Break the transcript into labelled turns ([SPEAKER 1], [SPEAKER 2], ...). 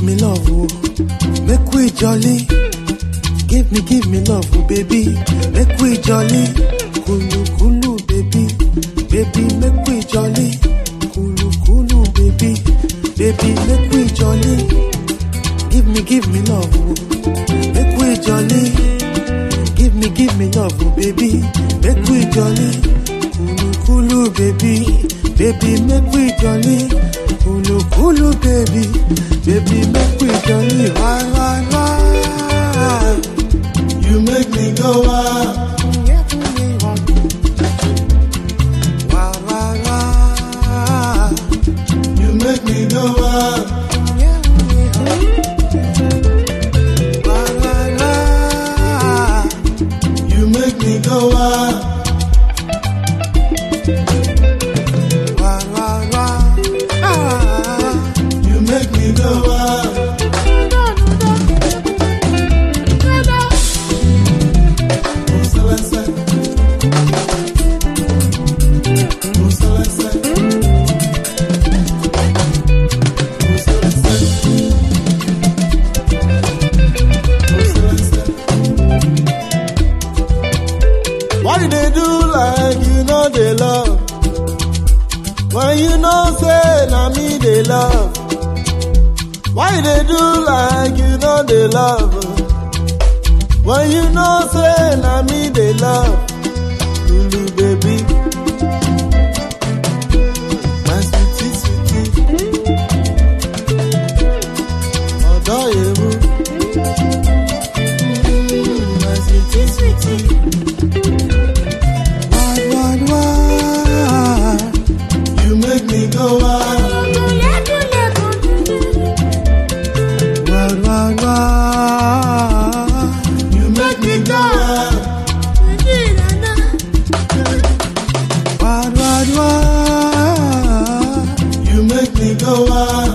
[SPEAKER 1] me love, oh. Make we jolly. Give me, give me love, oh, baby. Make we jolly. Kulu, kulu, baby. Baby, make we jolly. Kulu, kulu, baby. Baby, make we jolly. Give me, give me love, oh. Make we jolly. Give me, give me love, oh, baby. Make we jolly. Kulu, kulu, baby. Baby, make we jolly. Kulu, kulu, baby. Baby, make we jolly. Why, why, why?
[SPEAKER 2] You make me go wild.
[SPEAKER 1] Why, why, why?
[SPEAKER 2] You make me go wild.
[SPEAKER 1] Why, why, why?
[SPEAKER 2] You make me go wild.
[SPEAKER 1] Why, why, why? Ah.
[SPEAKER 2] You make me go wild. Oh, Celeste. Oh, Celeste. Oh, Celeste. Oh, Celeste. Why you they do like you know they love? When you know say na me they love. Why they do like you know they love? When you know say na me they love. Lulu baby. My sweetie sweetie. Ọ̀dọ́ ewu. Mm, My sweetie sweetie.
[SPEAKER 1] Why, why, why?
[SPEAKER 2] You make me go wild.
[SPEAKER 1] Why, why, why?
[SPEAKER 2] You make me go wild.
[SPEAKER 1] Why, why, why?
[SPEAKER 2] You make me go wild.